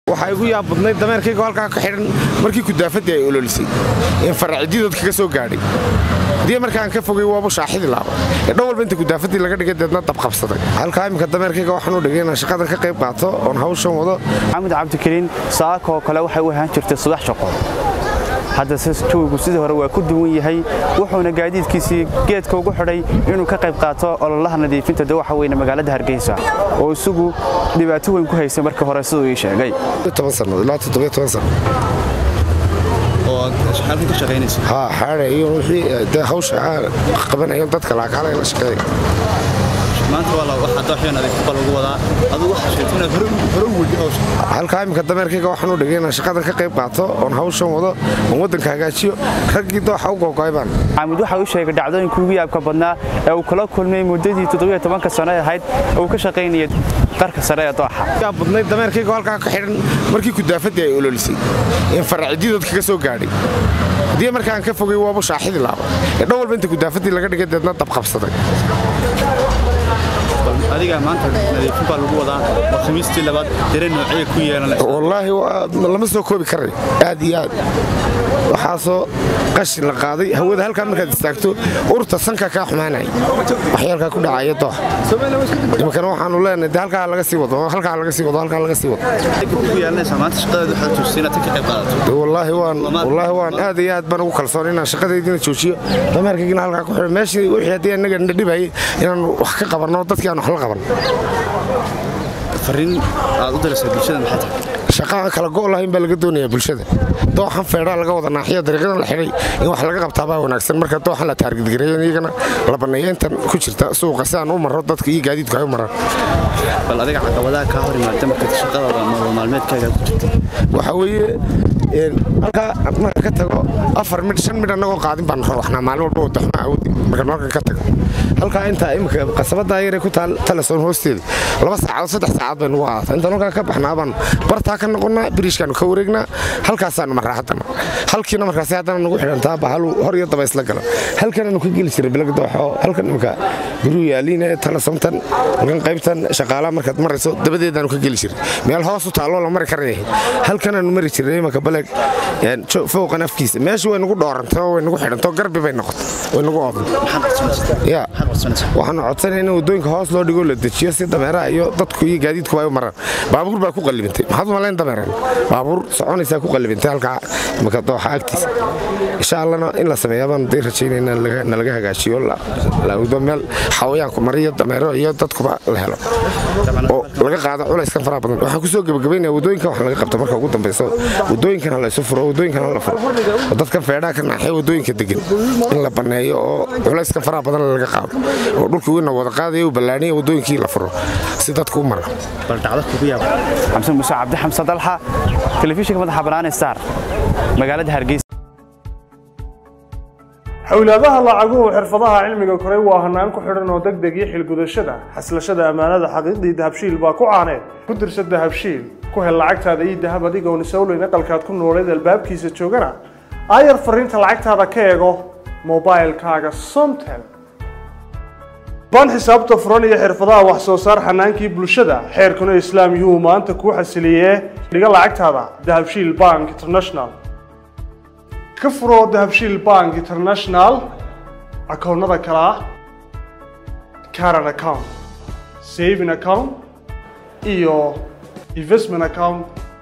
waxaa igu yaab badnayd dameerkayga halkaa ka xidhan markii kudaafadii ay ololisay in faracidii dadka ka soo gaadhay haddii markaan ka fogay waaba shaaxidi laaba ee dhan walba inta kudaafadii laga dhigay deedna dabqabsaday halkaa iminka dameerkayga waxaan u dhigay inaan shaqadan ka qayb qaato oon hawshan wado maxamed cabdikariin saakoo kale waxay u ahaan jirtay subax shaqo hadda jawigu sidii hore waa ku duwan yahay wuxuuna gaadiidkiisii geedka ugu xidhay inuu ka qayb qaato ololaha nadiifinta dawaxa weyne magaalada hargeysa oo isagu dhibaato weyn ku haysay markii hore siduu ii sheegay xaada iyo wixii de hawsha qabanayo dadka laakaala la shaqeeya halkaa iminka dameerkayga waxaan u dhigay inaan shaqadan ka qayb qaato oon hawshan wado oon waddanka hagaajiyo raggii dooxa u googoybaan maxamed waxa uu sheegay dhacdooyinka ugu yaabka badnaa ee uu kala kulmay muddadii todobayotobanka sano ahayd ee uu ka shaqaynayay qarka sare ee dooxa yaab badnayd dameerkayga halkaa ka xidhan markii kudaafadii ay ololisay in faracidii dadka ka soo gaadhay haddii markaan ka fogay waaba shaaxidi laaba ee dhan walba inta kudaafadii laga dhigay deedna dabqabsaday adiga maanta nadiifin baa lagu wadaa oo khamiistii labaad dare noocee ku yeelanaysa wallaahi lama soo koobi karay aad iyo aad waxaasoo qashin la qaaday hawada halkaa markaad istaagto urta sanka kaa xumaanaya waxyaalkaa ku dhacaya dooxa iminkana waxaanu leenahay de halkaa laga sii wado halkaa laga sii wado halkaa laga sii wado ku yeelanaysaa maanta shaqadeedu waxaad joojisay inaad ka qayb qaadato wallaahi waan wallaahi waan aad iyo aad baan ugu kalsoon inaan shaqadeydina joojiyo dameerkaygina halkaa ku xidho meeshii wixii haddii annaga nadhibayay inaan wax ka qabanno dadkii aan wax la qaban fariin aad u diraysaa bulshada maxay tahay shaqa aan kala go' lahayn baa laga doonayaa bulshada dooxan feedhaa laga wada naaxiya dariiqadan la xidhay in wax laga qabtaabaa wanaagsan marka dooxan la taargidgareeyo iyagana la banneeyo intan ku jirta suuqa si aan u marro dadka iyo gaadiidku ay u maraan bal adiga caqabadaha kaa hor imaada markaad shaqadaada nolol maalmeedkaaga ku jirta waxaa weeye halkaa marka ka tago afar midh shan midh annagoo qaadin baan rawaxnaa maalin walba oo daxma awoodi markaan halkan ka tago halkaa intaa imika qasabadaa yaree ku taal teleson hoosteeda laba saacadood saddex saacaad bay nugu qaadata intaan halkaa ka baxnaa baan bartaa ka noqonnaa biriishkaanu ka wareegnaa halkaasaanu marraa haddana halkiina markaasi haddana nagu xidhantaa bahalu hor iyo daba isla gala halkanaanu ka geli jiray bilag dooxo halkan imika biruu yaaliin ee telesomtan halkan qaybtan shaqaalaha markaad marayso dabadeedaanu ka geli jiray meel hoos u taalloo la mari karaya halkanaanu mari jiray imanka baleg fowqan afkiisa meesha way nagu dhoorantay oo way nagu xidhantay oo garbi bay noqotay way nagu oodnay ya waxaanu codsanaya in waddooyinka hoos loo dhigo la dejiyo si dameeraha iyo dadku iyo gaadiidku ay u maraan baabuur baa ku qallibintay maxaad u malayn dameereen baabuur soconaysaa ku qallibintay halkaa imaka dooxa agtiisa insha allana in la sameeyaa baan day rajaynayna nalaga hagaajiyo laawdo meel xawayaanku mariyo dameero iyo dadkuba la helo oo laga qaado culayskan faraha badan waxaan kusoo gebagabaynaya waddooyinkan wax laga qabto marka ugu dambayso waddooyinkan ha la isu furo waddooyinkan ha la furo oo dadkan feedhaha ka naaxee waddooyinka degan in la banneeyo oo culayskan faraha badan laga qaado oo dhulkii wina wada qaadaya uu ballaaniya waddooyinkii la furo si dadku u mara bal dhacdo kugu yaab xamsan muuse cabdi xamsan dalxa telefishinka madaxa bannaan star magaalada hargeysa xowlaadaha lacaguhu xirfadaha cilmiga koray waa hanaan ku xidhan oo degdeg iyo xilgudashada xaslashada ammaanada xaqiiqdii dahabshiil baa ku caaneed ku dirsa dahabshiil ku hel lacagtaada iyo dahab adigoon isowleyn aqalkaad ku nooleed albaabkiisa joogana aayar fariinta lacagtaada ka eego mobailkaaga somtel baan xisaabta furan iyo xirfadaha wax soo saar xanaankii bulshada xeerkuna islaam yuhu maanta kuu xasiliyee dhiga lacagtaada dahabshiil bank international ka furo dahabshiil bank international akoonnada kale ah caran account saving account iyo investment account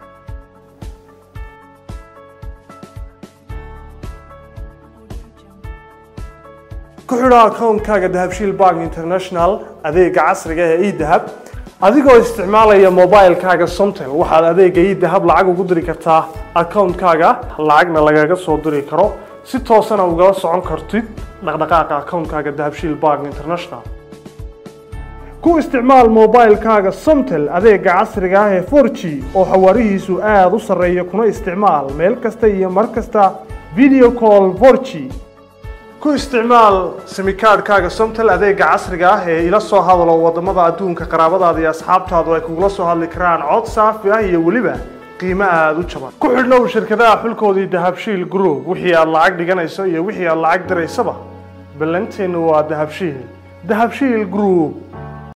ku xidho akoonkaaga dahabshiil bank international adeega casriga ee edahab adigoo isticmaalaya mobilkaaga somtel waxaad adeega idahab lacag ugu diri kartaa akoonkaaga lacagna lagaga soo diri karo si toosana ugala socon kartid dhaqdhaqaaqa akoonkaaga dahabshiil bank international ku isticmaal mobilkaaga somtel adeega casriga ah ee 4g oo xawaarihiisu aada u sarreeya kuna isticmaal meel kasta iyo mar kasta video call 4g ku isticmaal simikaadhkaaga somtel adeega casriga ah ee ila soo hadalo wadamada adduunka qaraabadaada iyo asxaabtaadu ay kugula soo hadli karaan cod saafi ah iyo weliba qiimo aada u jaban ku xidhnow shirkadaha xulkoodii dahabshiil group wixii aad lacag dhiganayso iyo wixii aad lacag diraysaba ballanteennu waa dahabshiil dahabshiil group